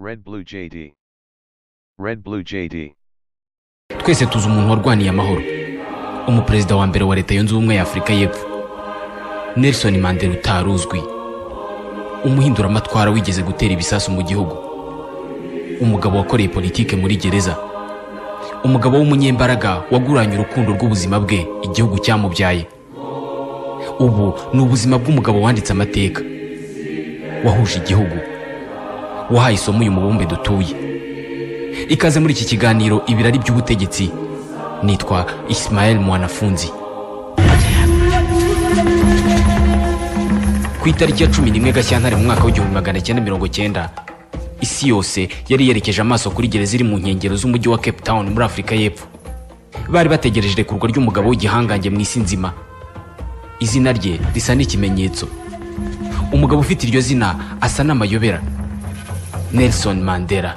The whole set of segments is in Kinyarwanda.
Red Blue JD. Red Blue JD. twese tuzi umuntu warwaniye amahoro umuperezida wa mbere wa leta yunze ubumwe y'afurika y'epfo nelson mandela utari uzwi umuhinduramatwara wigeze gutera ibisasu mu gihugu umugabo wakoreye politike muri gereza umugabo w'umunyembaraga waguranye urukundo rw'ubuzima bwe igihugu cyamubyaye ubu ni ubuzima bw'umugabo wanditse amateka wahuje igihugu wahaye isomo uyu mubumbe dutuye ikaze muri iki kiganiro ibirari by'ubutegetsi nitwa isimayeli mwanafunzi ku itariki ya cumi n'imwe gashyantare mu mwaka w'igihumbi magana cyenda mirongo cyenda isi yose yari yerekeje amaso kuri gereza iri mu nkengero z'umujyi wa cape town muri afurika y'epfo bari bategereje irekurwa ry'umugabo w'igihangange mu isi nzima izina rye risa n'ikimenyetso umugabo ufite iryo zina asa n'amayobera nelson mandela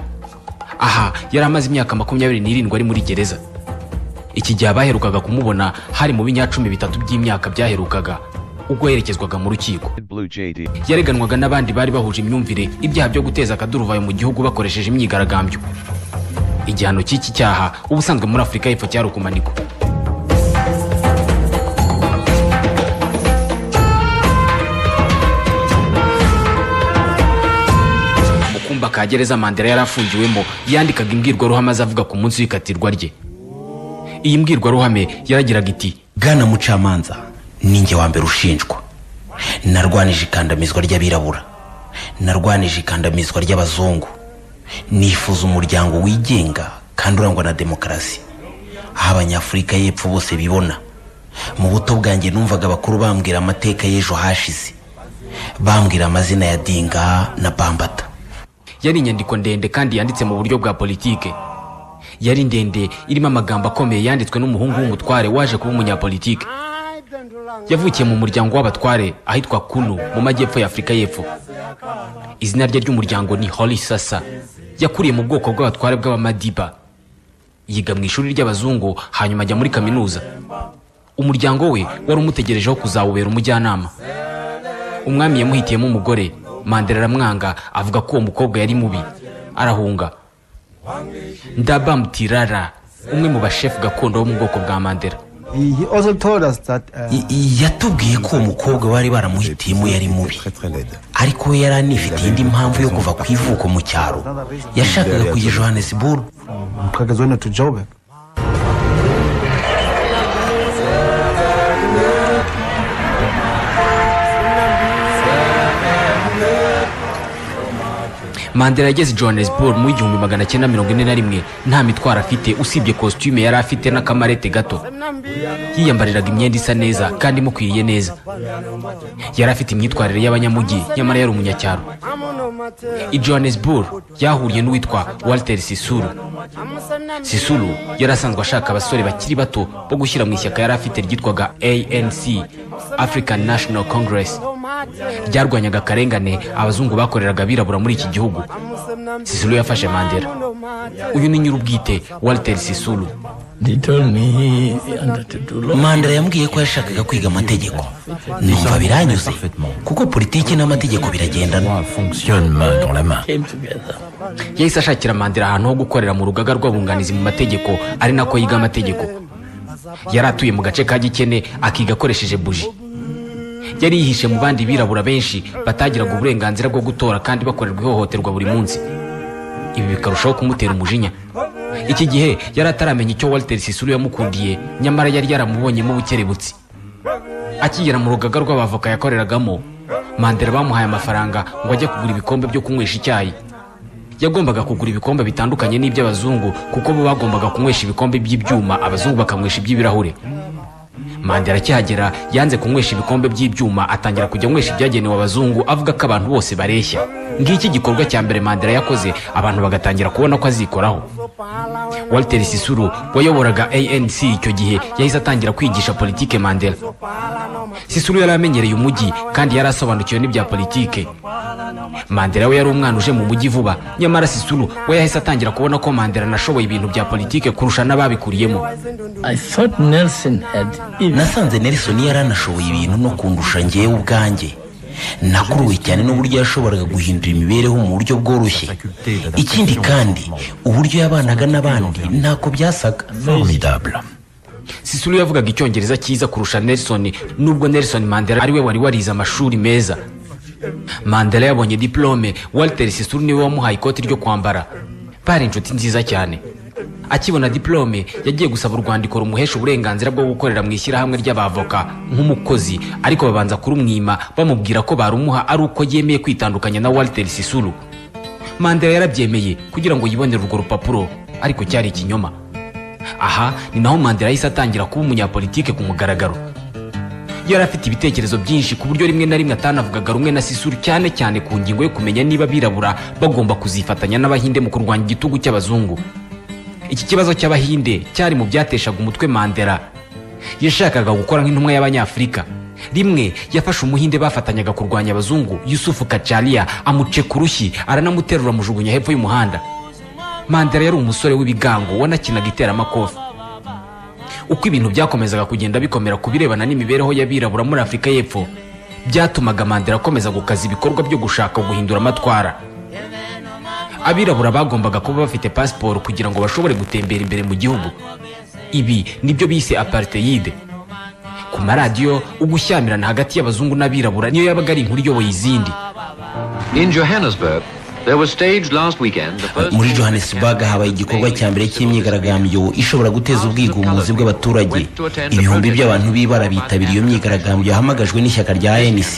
aha yari amaze imyaka makumyabiri n'irindwi ari muri gereza iki gihe abaherukaga kumubona hari mu binyacumi bitatu by'imyaka byaherukaga ubwo yerekezwaga mu rukiko Red Blue JD. yareganwaga n'abandi bari bahuje imyumvire ibyaha byo guteza akaduruvayo mu gihugu bakoresheje imyigaragambyo igihano cy'iki cyaha ubusanzwe muri afurika y'epfo cyari ukumanikwa mu kumba ka gereza mandela yari afungiwemo yandikaga imbwirwaruhame azavuga ku munsi w'ikatirwa rye iyi mbwirwaruhame yaragiraga iti bwana mucamanza ninjye wa mbere ushinjwa narwanije ikandamizwa ry'abirabura narwanije ikandamizwa ry'abazungu nifuza umuryango wigenga kandi urangwa na demokarasi aho abanyafurika y'epfo bose bibona mu buto bwanjye numvaga abakuru bambwira amateka y'ejo hashize bambwira amazina ya dinga na bambata yari inyandiko ndende kandi yanditse mu buryo bwa politike yari ndende irimo amagambo akomeye yanditswe n'umuhungu w'umutware waje kuba umunyapolitike yavukiye mu muryango w'abatware ahitwa kunu mu majyepfo y'afurika y'epfo izina rye ry'umuryango ni hori sasa yakuriye mu bwoko bw'abatware bw'abamadiba yiga mu ishuri ry'abazungu hanyuma ajya muri kaminuza umuryango we wari umutegerejeho kuzawubera umujyanama umwami yamuhitiyemo umugore mandela aramwanga avuga ko uwo mukobwa yari mubi arahunga ndabamutirara umwe mu bashefu gakondo bo mu bwoko bwa mandela He he also told us that uh, I- i- yatubwiye ko uwo mukobwa bari baramuhitiyemo yari mubi ariko we yari anifitiye indi mpamvu yo kuva ku ivuko mu cyaro yashakaga kujya johannesburg Mkagazwena to Joburg. mandela yageze i johannesburg mu igihumbi magana cyenda mirongo ine na rimwe nta mitwaro afite usibye kositime yari afite n'akamarete gato yiyambariraga imyenda isa neza kandi imukwiriye neza yari afite imyitwarire y'abanyamujyi nyamara yari umunyacyaro i johannesburg yahuriye n'uwitwa walter sisuru sisuru yari asanzwe ashaka abasore bakiri bato bo gushyira mu ishyaka yari afite ryitwaga anc african national congress ryarwanyaga akarengane abazungu bakoreraga abirabura muri iki gihugu sisulu yafashe mandela uyu ni nyir'ubwite walter sisulu They told me he wanted to do law. mandela yambwiye ko yashakaga kwiga amategeko numva biranyuze kuko politiki n'amategeko biragendana fonctionne dans la main. Came together. yahise ashakira mandela ahantu ho gukorera mu rugaga rw'abunganizi mu mategeko ari nako yiga amategeko yari atuye mu gace ka gikene akiga akoresheje buji yari yihishe mu bandi birabura benshi batagiraga uburenganzira bwo gutora kandi bakorerwa ihohoterwa buri munsi ibi bikarushaho kumutera umujinya iki gihe yari ataramenya icyo walter sisuru yamukundiye nyamara yari yaramubonyemo ubukerebutsi akigera mu rugaga rw'abavoka yakoreragamo mandela bamuhaye amafaranga ngo ajye kugura ibikombe byo kunywesha icyayi yagombaga kugura ibikombe bitandukanye n'iby'abazungu kuko bo bagombaga kunywesha ibikombe by'ibyuma abazungu bakanywesha iby'ibirahure mandela akihagera yanze kunywesha ibikombe by'ibyuma atangira kujya anywesha ibyagenewe abazungu avuga ko abantu bose bareshya ngiki igikorwa cya mbere mandela yakoze abantu bagatangira kubona ko azikoraho walter sisuru wayoboraga anc icyo gihe yahise atangira kwigisha politike mandela sisuru yari amenyereye umujyi kandi yari asobanukiwe n'ibya politike mandela we yari umwana uje mu mujyi vuba nyamara sisuru we yahise atangira kubona ko mandela anashoboye ibintu bya politike kurusha n'ababikuriyemo I thought Nelson had even nasanze nelson yari anashoboye ibintu no kundusha ngewe ubwanjye nakuruwe cyane n'uburyo yashoboraga guhindura imibereho mu buryo bworoshye ikindi kandi uburyo yabanaga n'abandi ntako byasaga formidable. sisulu yavugaga icyongereza cyiza kurusha nelson nubwo nelson mandela ari we wari warize amashuri meza mandela yabonye diplome walter sisulu niwe wamuhaye ikoti ryo kwambara bari inshuti nziza cyane akibona diplome yagiye gusaba urwandiko rumuhesha uburenganzira bwo gukorera mu ishyirahamwe ry'abavoka nk'umukozi ariko babanza kurumwima bamubwira ko barumuha ari uko yemeye kwitandukanya na walter sisulu mandela yarabyemeye kugira ngo yibonere urwo rupapuro ariko cyari ikinyoma aha ni naho mandela yahise atangira kuba umunyapolitike ku mugaragaro yari afite ibitekerezo byinshi ku buryo rimwe na rimwe atanavugaga rumwe na sisuru cyane cyane ku ngingo yo kumenya niba abirabura bagomba kuzifatanya n'abahinde mu kurwanya igitugu cy'abazungu iki kibazo cy'abahinde cyari mu byateshaga umutwe mandela yashakaga gukora nk'intumwa y'abanyafurika rimwe yafashe umuhinde bafatanyaga kurwanya abazungu yusufu kacaria amuce ku rushyi aranamuterura amujugunya hepfo y'umuhanda mandela yari umusore w'ibigango wanakinaga iteramakofe uko ibintu byakomezaga kugenda bikomera ku birebana n'imibereho y'abirabura muri afurika y'epfo byatumaga mandela akomeza gukaza ibikorwa byo gushaka guhindura amatwara abirabura bagombaga kuba bafite pasiporo kugira ngo bashobore gutembera imbere mu gihugu ibi nibyo bise apartheid ku maradiyo ugushyamirana hagati y'abazungu n'abirabura niyo yabaga ari inkuru iyoboye izindi In Johannesburg, there was staged last weekend the first muri johannesburg habaye igikorwa cya mbere cy'imyigaragambyo ishobora guteza ubwigunzi bw'abaturage ibihumbi by'abantu b'ibara bitabiriye iyo myigaragambyo yahamagajwe n'ishyaka rya anc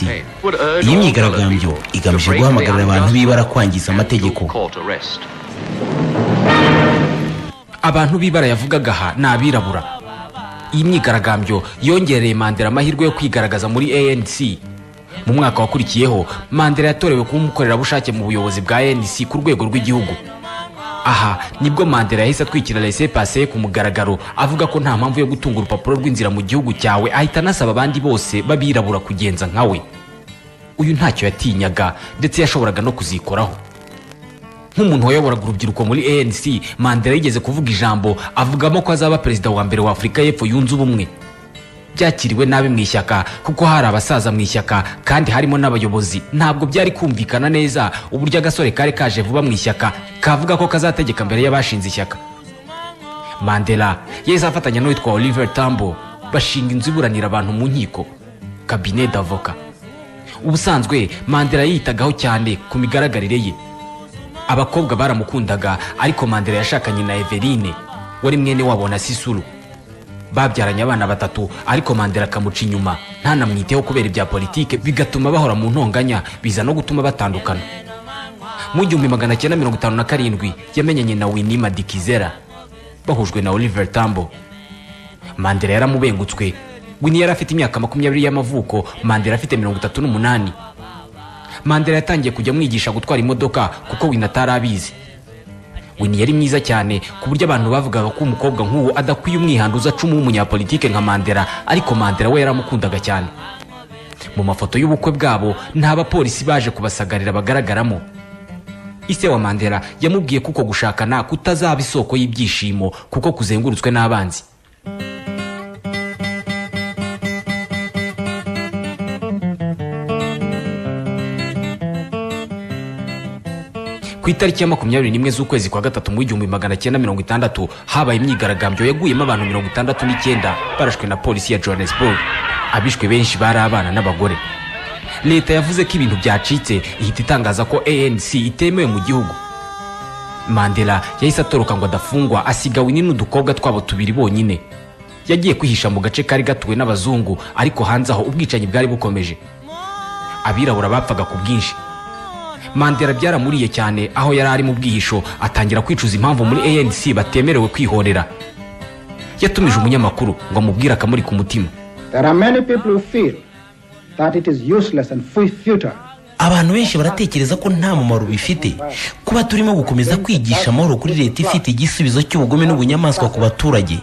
iyi myigaragambyo igamije guhamagarira abantu b'ibara kwangiza amategeko court arrest. abantu b'ibara yavugaga aha ni abirabura iyi myigaragambyo yongereye mandela amahirwe yo kwigaragaza muri anc mu mwaka wakurikiyeho mandela yatorewe kuba umukorerabushake mu buyobozi bwa anc ku rwego rw'igihugu aha nibwo mandela yahise atwikira rese pase ku mugaragaro avuga ko nta mpamvu yo gutunga urupapuro rw'inzira mu gihugu cyawe ahita anasaba abandi bose b'abirabura kugenza nkawe uyu ntacyo yatinyaga ndetse yashoboraga no kuzikoraho nk'umuntu wayoboraga urubyiruko muri anc mandela yigeze kuvuga ijambo avugamo ko azaba perezida wa mbere wa afurika y'epfo yunze ubumwe byakiriwe nabi mu ishyaka kuko hari abasaza mu ishyaka kandi harimo n'abayobozi ntabwo byari kumvikana neza uburyo agasore kari kaje vuba mu ishyaka kavuga ko kazategeka mbere y'abashinze ishyaka mandela yahise afatanya n'uwitwa oliver tambo bashinga inzu iburanira abantu mu nkiko kabine d'avoka ubusanzwe mandela yiyitagaho cyane ku migaragarire ye abakobwa baramukundaga ariko mandela yashakanye na everine wari mwene wabo na sisuru babyaranye abana batatu ariko mandela akamuca inyuma ntanamwiteho kubera ibya politike bigatuma bahora mu ntonganya biza no gutuma batandukana mu gihumbi magana cyenda mirongo itanu na karindwi yamenyanye na wini madikizera bahujwe na oliver tambo mandela yaramubengutswe wini yari afite imyaka makumyabiri y'amavuko mandela afite mirongo itatu n'umunani mandela yatangiye kujya amwigisha gutwara imodoka kuko wini atari abizi wini yari mwiza cyane ku buryo abantu bavugaga ko umukobwa nk'uwo adakwiye umwihanduza acumu w'umunyapolitike nka mandela ariko mandela we yaramukundaga cyane mu mafoto y'ubukwe bwabo nta bapolisi baje kubasagarira bagaragaramo ise wa mandela yamubwiye ko uko gushakana kutazaba isoko y'ibyishimo kuko kuzengurutswe n'abanzi ku itariki ya makumyabiri n'imwe z'ukwezi kwa gatatu mu igihumbi magana cyenda mirongo itandatu habaye imyigaragambyo yaguyemo abantu mirongo itandatu n'icyenda barashwe na polisi ya johannesburg abishwe benshi bari abana n'abagore leta yavuze ko ibintu byacitse ihita itangaza ko anc itemewe mu gihugu mandela yahise atoroka ngo adafungwa asiga wini n'udukobwa twabo tubiri bonyine yagiye kwihisha mu gace kari gatuwe n'abazungu ariko hanze aho ubwicanyi bwari bukomeje abirabura bapfaga ku bwinshi mandela byaramuriye cyane aho yari ari mu bwihisho atangira kwicuza impamvu muri anc batemerewe kwihorera yatumije umunyamakuru ngo amubwire akamuri ku mutima There are many people who feel that it is useless and fu- futile abantu benshi baratekereza ko nta mumaro bifite kuba turimo gukomeza kwigisha amahoro kuri leta ifite igisubizo cy'ubugome n'ubunyamaswa ku baturage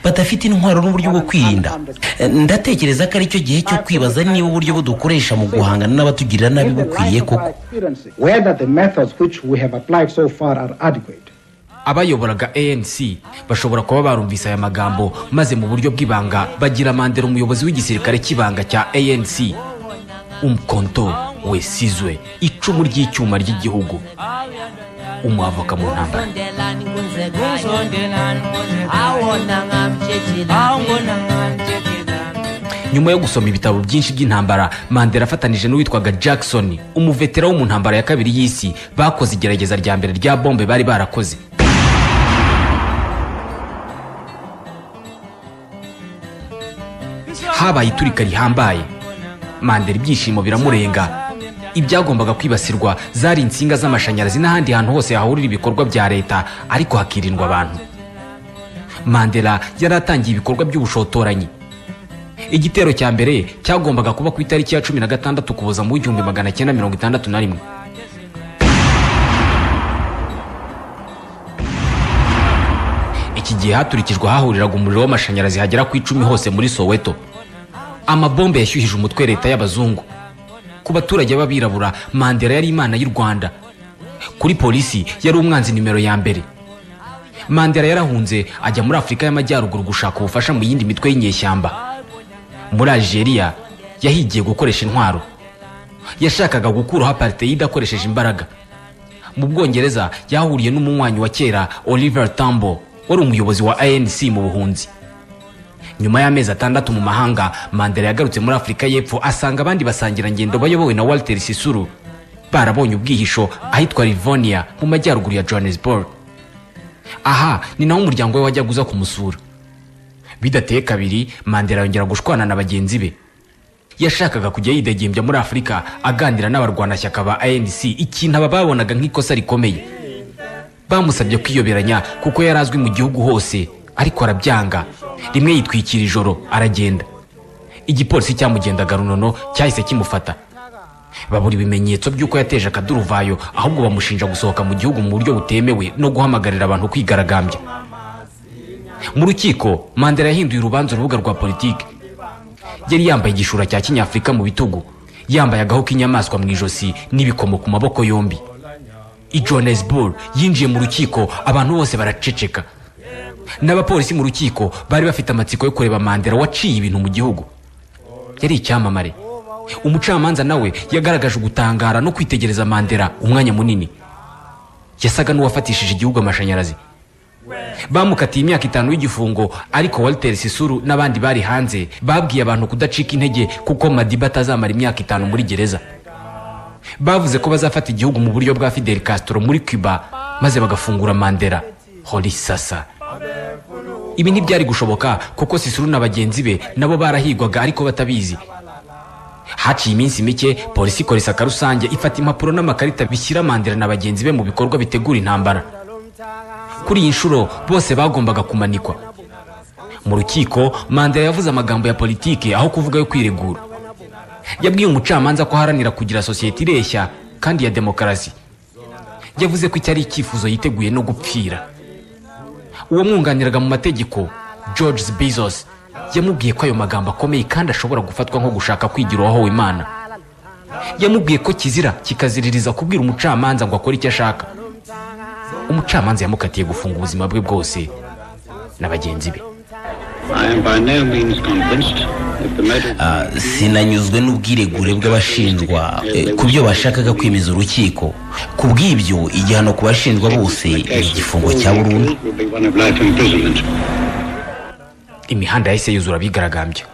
badafite intwaro n'uburyo bwo kwirinda Eh, ndatekereza ko aricyo gihe cyo kwibaza niba uburyo budukoresha mu guhangana n'abatugirira nabi in light bukwiye of koko our experiences, whether the methods which we have applied so far are adequate. abayoboraga anc bashobora kuba barumvise aya magambo maze mu buryo bw'ibanga bagira mandela umuyobozi w'igisirikare cy'ibanga cya anc umukonto we sizwe icumu ry'icyuma ry'igihugu umwavoka mu ntambara nyuma yo gusoma ibitabo byinshi by'intambara mandela afatanije n'uwitwaga jackson umuvetera wo mu ntambara ya kabiri y'isi bakoze igerageza rya mbere rya bombe bari barakoze habaye iturika rihambaye mandela ibyishimo biramurenga ibyagombaga kwibasirwa zari insinga z'amashanyarazi n'ahandi hantu hose hahurira ibikorwa bya leta ariko hakirindwa abantu mandela yari atangiye ibikorwa by'ubushotoranyi igitero cya mbere cyagombaga kuba ku itariki ya cumi na gatandatu kuboza mu w'igihumbi magana cyenda mirongo itandatu na rimwe iki gihe haturikijwe hahuriraga umuriro w'amashanyarazi hagera ku icumi hose muri soweto amabombe yashyuhije umutwe leta y'abazungu ku baturage b'abirabura mandela yari imana y'u rwanda kuri polisi yari umwanzi nimero ya mbere mandela yarahunze ajya muri afurika y'amajyaruguru gushaka ubufasha mu yindi mitwe y'inyeshyamba muri algeria yahigiye gukoresha intwaro yashakaga gukuraho apartheid akoresheje imbaraga mu bwongereza yahuriye n'umunywanyi wa kera oliver tambo wari umuyobozi wa anc mu buhunzi nyuma y'amezi atandatu mu mahanga mandela yagarutse muri afurika y'epfo asanga abandi basangirangendo bayobowe na walter sisuru barabonye ubwihisho ahitwa livonia mu majyaruguru ya johannesburg aha ni naho umuryango we wajyaga uza kumusura bidateye kabiri mandela yongera gushwana na bagenzi be yashakaga kujya yidegembya muri afurika aganira n'abarwanashyaka ba anc ikintu aba babonaga nk'ikosa rikomeye bamusabye kwiyoberanya kuko yari azwi mu gihugu hose ariko arabyanga rimwe yitwikira ijoro aragenda igipolisi cyamugendaga runono cyahise kimufata babura ibimenyetso by'uko yateje akaduruvayo ahubwo bamushinja gusohoka mu gihugu mu buryo butemewe no guhamagarira abantu kwigaragambya mu rukiko mandela yahinduye urubanza urubuga rwa politiki yari yambaye igishura cya kinyafurika mu bitugu yambaye agahu k'inyamaswa mu ijosi n'ibikomo ku maboko yombi i johannesburg yinjiye mu rukiko abantu bose baraceceka n'abapolisi mu rukiko bari bafite amatsiko yo kureba mandela waciye ibintu mu gihugu yari icyamamare umucamanza nawe yagaragaje ugutangara no kwitegereza mandela umwanya munini yasaga n'uwafatishije igihugu amashanyarazi bamukatiye imyaka itanu y'igifungo ariko walter sisuru n'abandi bari hanze babwiye abantu kudacika intege kuko madiba atazamara imyaka itanu muri gereza bavuze ko bazafata igihugu mu buryo bwa fidel castro muri cuba maze bagafungura mandela hori sasa ibi ntibyari gushoboka kuko sisuru na bagenzi be nabo barahigwaga ariko batabizi haciye iminsi mike polisi ikora isaka rusange ifata impapuro n'amakarita bishyira mandela na bagenzi be mu bikorwa bitegura intambara kuri iyi nshuro bose bagombaga kumanikwa mu rukiko mandela yavuze amagambo ya politiki aho kuvuga yo kwiregura yabwiye umucamanza ko aharanira kugira sosiyete ireshya kandi ya demokarasi yavuze ko icyo ari icyifuzo yiteguye no gupfira uwo mwunganiraga mu mategeko george bezos yamubwiye ko ayo magambo akomeye kandi ashobora gufatwa nko gushaka kwigiraho imana yamubwiye ko kizira kikaziririza kubwira umucamanza ngo akore icyo ashaka umucamanza yamukatiye gufunga ubuzima bwe bwose na bagenzi be I am by no means convinced that the murder Ah, sinanyuzwe n'ubwiregure bw'abashinjwa eh, ku byo bashakaga kwemeza urukiko ku bw'ibyo igihano ku bashinjwa bose ni igifungo cya burundu will be one of life imprisonment. imihanda yahise yuzura abigaragambya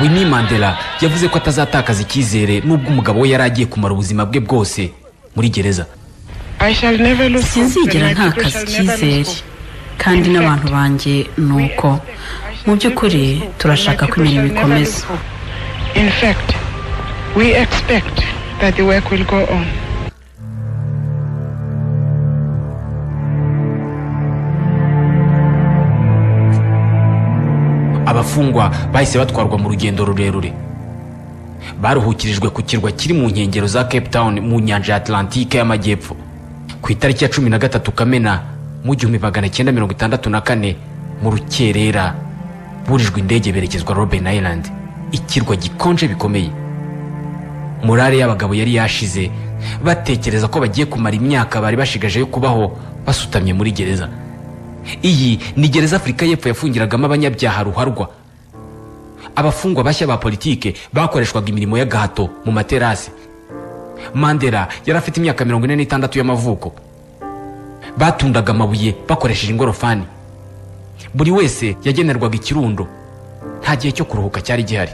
winnie mandela yavuze ko atazatakaza icyizere n'ubwo umugabo we yari agiye kumara ubuzima bwe bwose muri gereza sinzigera ntakaza icyizere kandi n'abantu banjye ni uko mu by'ukuri turashaka ko imirimo ikomeza abafungwa bahise batwarwa mu rugendo rurerure baruhukirijwe ku kirwa kiri mu nkengero za cape town mu nyanja ya atlantike y'amajyepfo ku itariki ya cumi na gatatu kamena mu gihumbi magana cyenda mirongo itandatu na kane mu rukerera burijwe indege berekezwa robben island ikirwa gikonje bikomeye morale y'abagabo yari yashize batekereza ko bagiye kumara imyaka bari bashigaje yo kubaho basutamye muri gereza iyi ni gereza afurika y'epfo yafungiragamo abanyabyaha ruharwa abafungwa bashya ba politike bakoreshwaga imirimo y'agahato mu materasi mandela yari afite imyaka mirongo ine n'itandatu y'amavuko batundaga amabuye bakoresheje ingorofani buri wese yagenerwaga ikirundo nta gihe cyo kuruhuka cyari gihari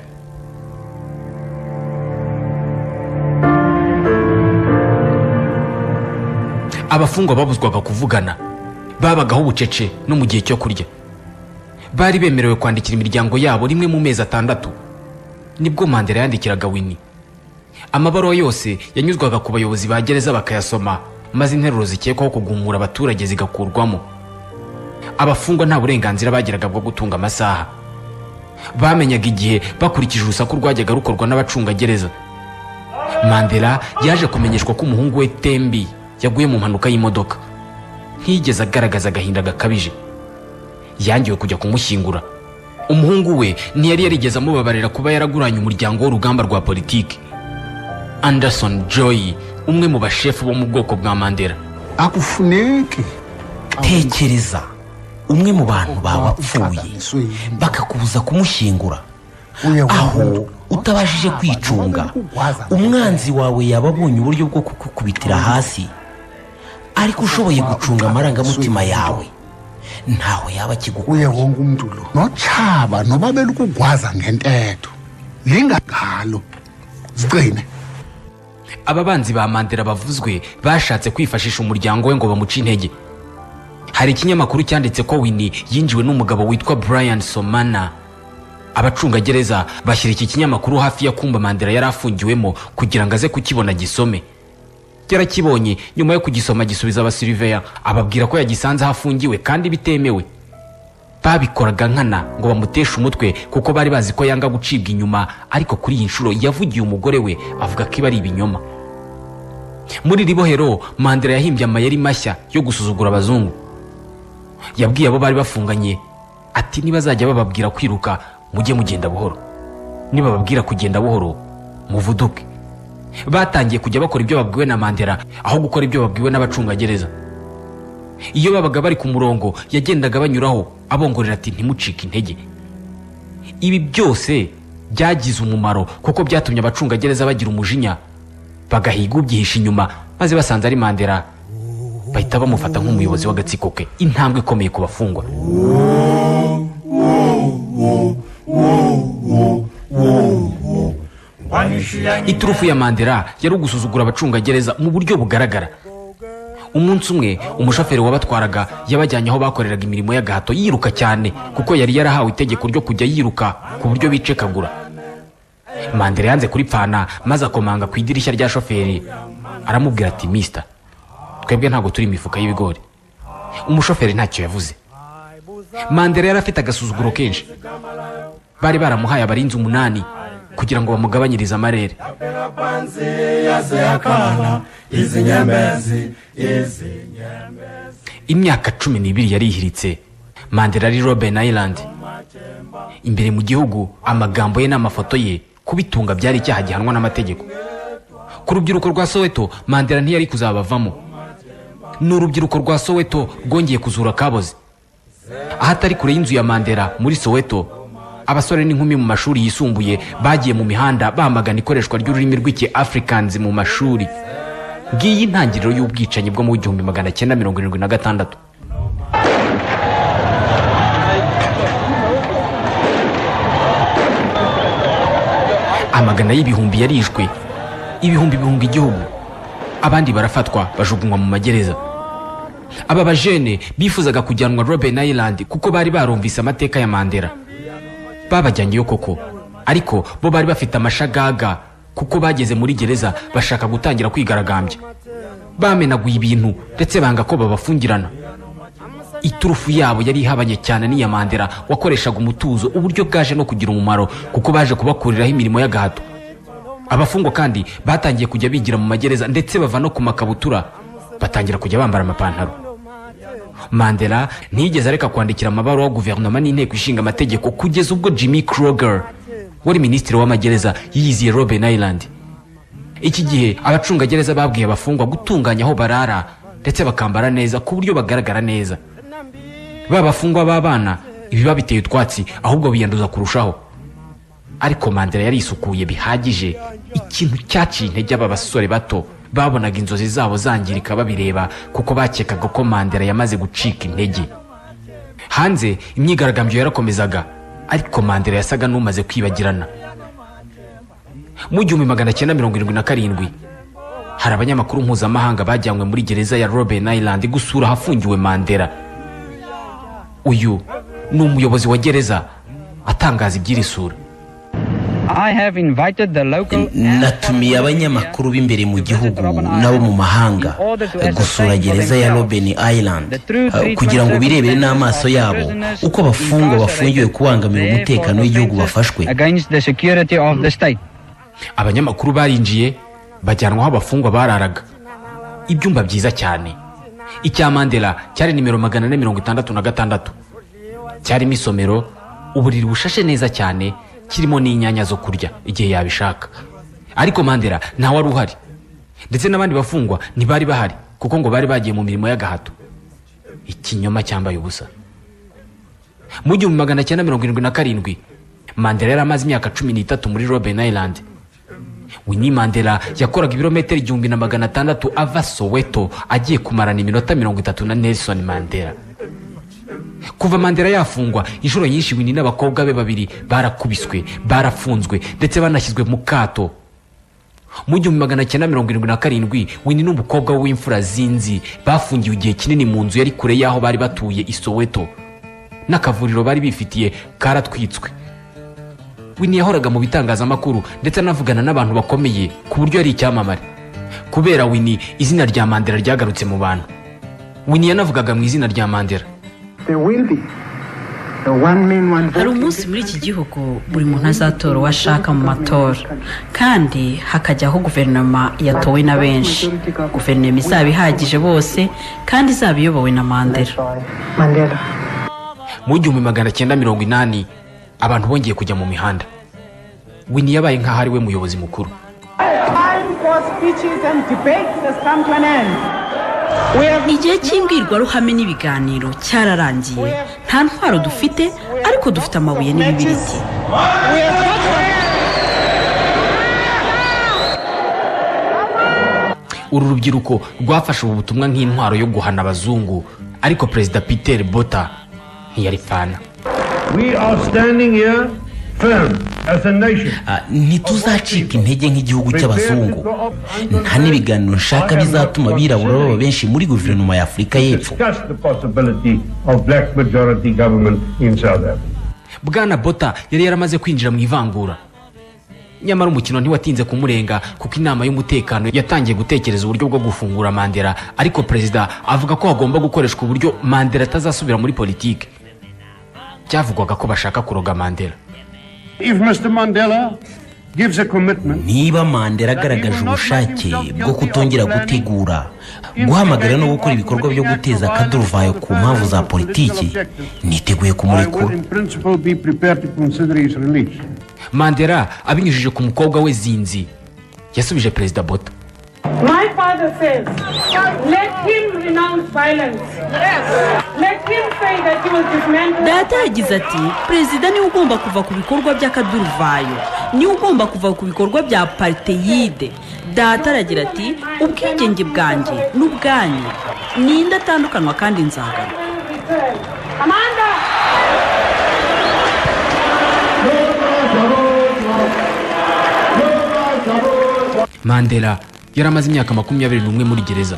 abafungwa babuzwaga kuvugana babagaho ubucece no mu gihe cyo kurya bari bemerewe kwandikira imiryango yabo rimwe mu mezi atandatu nibwo mandela yandikiraga wini amabaruwa yose yanyuzwaga ku bayobozi ba gereza bakayasoma maze interuro zikekwaho kugumura abaturage zigakurwamo abafungwa nta burenganzira bagiraga bwo gutunga amasaha bamenyaga igihe bakurikije urusaku rwajyaga rukorwa n'abacungagereza mandela yaje kumenyeshwa ko umuhungu we tembi yaguye mu mpanuka y'imodoka ntiyigeze agaragaza agahinda gakabije yangiwe kujya kumushyingura umuhungu we ntiyari yarigeze amubabarira kuba yaraguranye umuryango w'urugamba rwa politiki anderson joy umwe mu bashefu bo mu bwoko bwa mandela akufuneki tekereza umwe mu bantu bawapfuye bakakubuza kumushyingura aho utabashije kwicunga umwanzi wawe yaba abonye uburyo bwo kukukubitira hasi ariko ushoboye gucunga amarangamutima yawe ntaho yaba uye akigukuye wonke umntu lo notshaba noba belukugwaza ngentetho lingalo zigcine ababanzi ba mandela bavuzwe bashatse kwifashisha umuryango we ngo bamuce intege hari ikinyamakuru cyanditse ko wini yinjiwe n'umugabo witwa brian somana abacungagereza bashyira iki kinyamakuru hafi ya kumba mandela yari afungiwemo kugira ngo aze kukibona gisome yarakibonye nyuma yo kugisoma gisubiza abasiriveya ababwira ko yagisanze aho afungiwe kandi bitemewe babikoraga nkana ngo bamuteshe umutwe kuko bari bazi ko yanga gucibwa inyuma ariko kuri iyi nshuro yavugiye umugore we avuga ko iba ari ibinyoma muri iri bohero mandela yahimbye amayeri mashya yo gusuzugura abazungu yabwiye abo bari bafunganye ati nibazajya bababwira kwiruka mujye mugenda buhoro nibababwira kugenda buhoro muvuduke batangiye kujya bakora ibyo babwiwe na mandela aho gukora ibyo babwiwe n'abacungagereza iyo babaga bari ku murongo yagendaga banyuraho abongorera ati ntimucike intege ibi byose byagize umumaro kuko byatumye abacungagereza bagira umujinya bagahiga ubyihisha inyuma maze basanze ari mandela bahita bamufata nk'umuyobozi w'agatsiko ke intambwe ikomeye ku bafungwa iturufu ya mandela yari ugusuzugura abacungagereza mu buryo bugaragara umunsi umwe umushoferi wabatwaraga yabajyanye aho bakoreraga imirimo y'agahato yiruka cyane kuko yari yarahawe itegeko ryo kujya yiruka ku buryo bicekagura mandela yanze kuripfana maze akomanga ku idirishya rya shoferi aramubwira ati misita twebwe ntabwo turi imifuka y'ibigori umushoferi ntacyo yavuze mandela yari afite agasuzuguro kenshi bari baramuhaye abarinzi umunani kugira ngo bamugabanyirize amarere imyaka cumi n'ibiri yarihiritse mandela ari robin island imbere mu gihugu amagambo ye n'amafoto ye kubitunga byari icyaha gihanwa n'amategeko ku rubyiruko rwa soweto mandela ntiyari kuzabavamo ni urubyiruko rwa soweto rwongeye kuzura kaboze aho atari kure y'inzu ya mandela muri soweto abasore n'inkumi mu mashuri yisumbuye bagiye mu mihanda bamagana ikoreshwa ry'ururimi rw'iki africans mu mashuri ngiyi intangiriro y'ubwicanyi bwo mu gihumbi magana cyenda mirongo irindwi na gatandatu amagana y'ibihumbi yarishwe ibihumbi bihunga igihugu abandi barafatwa bajugunywa mu magereza aba bajene bifuzaga kujyanwa robin island kuko bari barumvise amateka ya mandela babajyanyeyo koko ariko bo bari bafite amashagaga kuko bageze muri gereza bashaka gutangira kwigaragambya bamenaguye ibintu ndetse banga ko babafungirana iturufu yabo yari ihabanye cyane n'iya mandela wakoreshaga umutuzo uburyo bwaje no kugira umumaro kuko baje kubakuriraho imirimo y'agahato abafungwa kandi batangiye kujya bigira mu magereza ndetse bava no ku makabutura batangira kujya bambara amapantaro mandela ntiyigeze areka kwandikira amabaruwa guverinoma n'inteko ishinga amategeko kugeza ubwo jimmy kroger wari minisitiri w'amagereza yiyiziye robin island iki gihe abacungagereza babwiye abafungwa gutunganya aho barara ndetse bakambara neza ku buryo bagaragara neza ba bafungwa b'abana ibiba biteye utwatsi ahubwo biyanduza kurushaho ariko mandela yari isukuye bihagije ikintu cyaciye intege aba basore bato babonaga inzozi zabo zangirika babireba kuko bakekaga ko mandela yamaze gucika intege hanze imyigaragambyo yarakomezaga ariko mandela yasaga n'umaze kwibagirana mu gihumbi magana cyenda mirongo irindwi na karindwi hari abanyamakuru mpuzamahanga bajyanywe muri gereza ya robben island gusura ahafungiwe mandela uyu ni umuyobozi wa gereza atangaza iby'iri sura natumiye abanyamakuru b'imbere mu gihugu n'abo mu mahanga gusura gereza ya robben island eh, kugira ngo birebere n'amaso yabo uko abafungwa bafungiwe kubangamira umutekano w'igihugu bafashwe abanyamakuru barinjiye bajyanwa aho abafungwa bararaga ibyumba byiza cyane icya mandela cyari nimero magana ane mirongo itandatu na gatandatu cyarimo isomero uburiri bushashe neza cyane kirimo n'inyanya zo kurya igihe yabishaka ariko mandela ntawe wari uhari ndetse n'abandi bafungwa ntibari bahari kuko ngo bari bagiye mu mirimo y'agahato ikinyoma cyambaye ubusa mu gihumbi magana cyenda mirongo irindwi na karindwi mandela yari amaze imyaka cumi n'itatu muri robben island winnie mandela yakoraga ibirometero igihumbi na magana atandatu ava soweto agiye kumarana iminota mirongo itatu na nelson mandela kuva mandela yafungwa inshuro nyinshi winnie n'abakobwa be babiri barakubiswe barafunzwe ndetse banashyizwe mu kato mu gihumbi magana cyenda mirongo irindwi na karindwi winnie n'umukobwa we w'imfura zinzi bafungiwe igihe kinini mu nzu yari kure y'aho bari batuye i soweto n'akavuriro bari bifitiye karatwitswe winnie yahoraga mu bitangazamakuru ndetse anavugana n'abantu bakomeye ku buryo yari icyamamare kubera winnie izina rya mandela ryagarutse mu bantu winnie yanavugaga mu izina rya mandela There will be a one man, one hari vote. umunsi muri iki gihugu buri muntu azatora uwo ashaka mu matora kandi hakajyaho guverinoma yatowe na benshi guverinoma izaba ihagije bose kandi izaba iyobowe na mandela Mandela. mu gihumbi magana cyenda mirongo inani abantu bongeye kujya mu mihanda winnie yabaye nk'aho ari we muyobozi mukuru igihe cy'imbwirwaruhame n'ibiganiro cyararangiye nta ntwaro dufite ariko dufite amabuye n'ibibiriti uru rubyiruko rwafashe ubu butumwa nk'intwaro yo guhana abazungu ariko perezida peter bota ntiyarifana We are standing here firm as a nation. Ah, ntituzacika intege nk'igihugu cy'abazungu nta n'ibiganiro nshaka bizatuma abirabura baba benshi muri guverinoma ya afurika y'epfo Discuss the possibility of black majority government in South Africa. bwana bota yari yaramaze kwinjira mu ivangura nyamara umukino ntiwatinze kumurenga kuko inama y'umutekano yatangiye gutekereza uburyo bwo gufungura mandela ariko perezida avuga ko hagomba gukoreshwa uburyo mandela atazasubira muri politiki byavugwaga ko bashaka kuroga mandela If Mr. Mandela gives a commitment, niba mandela agaragaje ubushake bwo kutongera gutegura guhamagara no gukora ibikorwa byo guteza akaduruvayo ku mpamvu za politiki niteguye I kumurekura would in principle be prepared to consider his release. mandela abinyujije ku mukobwa we zinzi yasubije perezida bota My father says, let him renounce violence. Let him say that he will dismantle. data yagize ati perezida niwe ugomba kuva ku bikorwa by'akaduruvayo niwe ugomba kuva ku bikorwa bya parteyide data aragira ati ubwigenge bwanjye n'ubwanyu ninde atandukanywa kandi nzagana Amanda! mandela yari amaze imyaka makumyabiri n'umwe muri gereza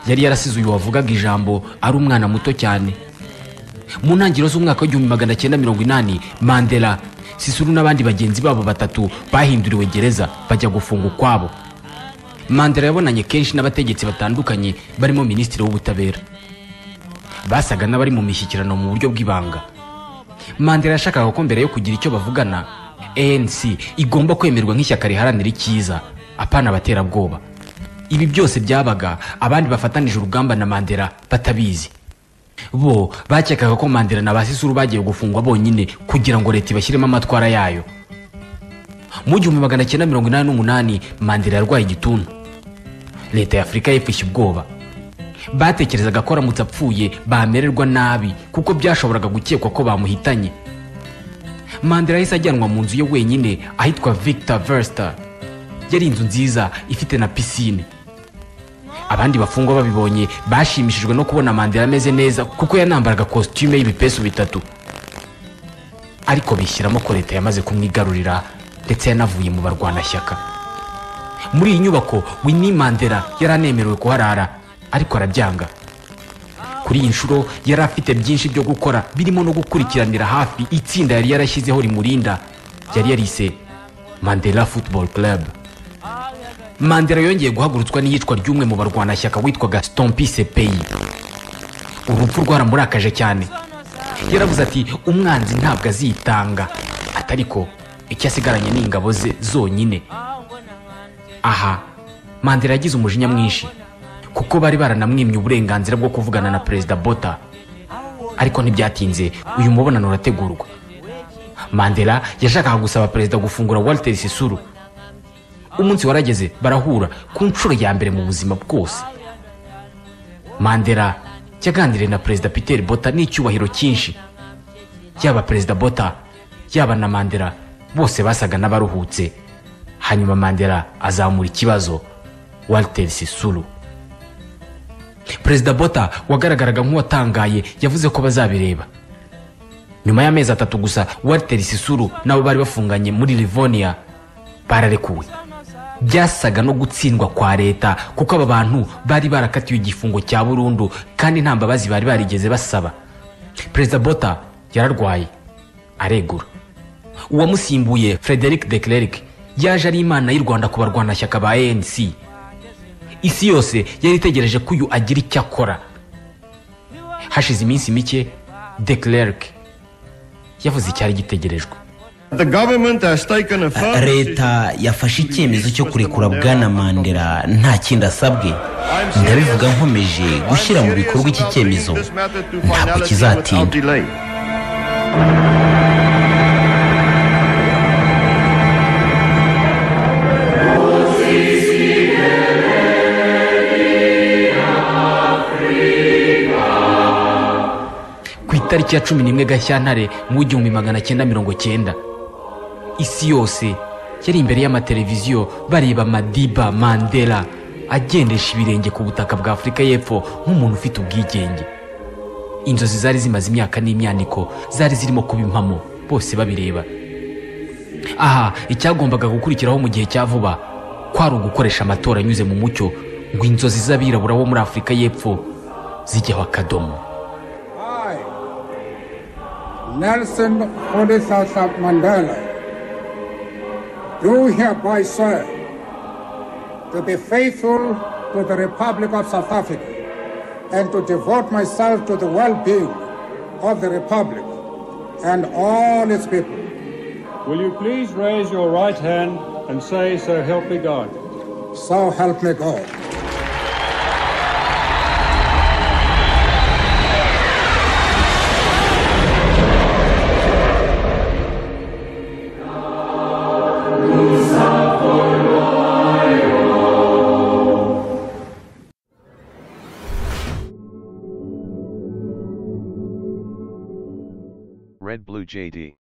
yari yarasize uyu wavugaga ijambo ari umwana muto cyane mu ntangiriro z'umwaka w'igihumbi magana cyenda mirongo inani mandela sisuru n'abandi bagenzi babo batatu bahinduriwe gereza bajya gufunga ukwabo mandela yabonanye kenshi n'abategetsi batandukanye barimo minisitiri w'ubutabera basaga n'abari mu mishyikirano mu buryo bw'ibanga mandela yashakaga ko mbere yo kugira icyo bavugana anc igomba kwemerwa nk'ishyaka riharanira icyiza apana abaterabwoba ibi byose byabaga abandi bafatanije urugamba na mandela batabizi bo bakekaga ko mandela na ba sisuru bagiye gufungwa bonyine kugira ngo leta ibashyiremo amatwara yayo mu gihumbi magana cyenda mirongo inani n'umunani mandela yarwaye igituntu leta ya afurika y'epfo ishya ubwoba batekerezaga ko aramutse apfuye bamererwa nabi kuko byashoboraga gukekwa ko bamuhitanye mandela yahise ajyanwa mu nzu ye wenyine ahitwa victor verster yari inzu nziza ifite na pisine abandi bafungwa babibonye bashimishijwe no kubona mandela ameze neza kuko yanambaraga kositime y'ibipesu bitatu ariko bishyiramo ko leta yamaze kumwigarurira ndetse yanavuye mu barwanashyaka muri iyi nyubako winnie mandela yari anemerewe kuharara ariko arabyanga kuri iyi nshuro yari afite byinshi byo gukora birimo no gukurikiranira hafi itsinda yari yarashyizeho rimurinda yari yarise mandela football club mandela yongeye guhagurutswa n'iyicwa ry'umwe mu barwanashyaka witwaga stompise peyi urupfu rwaramurakaje cyane yaravuze ati umwanzi ntabwo azitanga atari ko icyo asigaranye ni ingabo ze zonyine aha mandela yagize umujinya mwinshi kuko bari baranamwimye uburenganzira bwo kuvugana na perezida bota ariko ntibyatinze uyu mubonano urategurwa mandela yashakaga gusaba perezida gufungura walter sisuru umunsi warageze barahura ku nshuro ya mbere mu buzima bwose mandela yaganiriye na perezida peter bota n'icyubahiro cyinshi yaba perezida bota yaba na mandela bose basaga n'abaruhutse hanyuma mandela azamura ikibazo walter sisuru perezida bota wagaragaraga nk'uwatangaye yavuze ko bazabireba nyuma y'amezi atatu gusa walter sisuru nabo bari bafunganye muri livonia bararekuwe byasaga no gutsindwa kwa leta kuko aba bantu bari barakatiwe igifungo cya burundu kandi nta mbabazi bari barigeze basaba perezida bota yararwaye aregura uwamusimbuye frederic de Klerk yaje ari imana y'u rwanda ku barwanashyaka ba anc isi yose yari itegereje ko uyu agira icyo akora hashize iminsi mike de Klerk yavuze icyari gitegerejwe leta yafashe icyemezo cyo kurekura bwana mandela nta kindi asabwe ndabivuga nkomeje gushyira mu bikorwa iki cyemezo ntabwo kizatinda ku itariki ya cumi n'imwe gashyantare mu w'igihumbi magana cyenda mirongo cyenda isi yose yari imbere y'amateleviziyo bareba madiba mandela agendesha ibirenge ku butaka bwa afurika y'epfo nk'umuntu ufite ubwigenge inzozi zari zimaze imyaka n'imyaniko zari zirimo kuba impamo bose babireba aha icyagombaga gukurikiraho mu gihe cya vuba kwari ugukoresha amatora anyuze mu mucyo ngo inzozi z'abirabura bo muri afurika y'epfo zijyeho akadomo Nelson Odisasa Mandela, do hereby swear to be faithful to the Republic of South Africa and to devote myself to the well-being of the Republic and all its people. Will you please raise your right hand and say, So help me God? So help me God. Red Blue JD.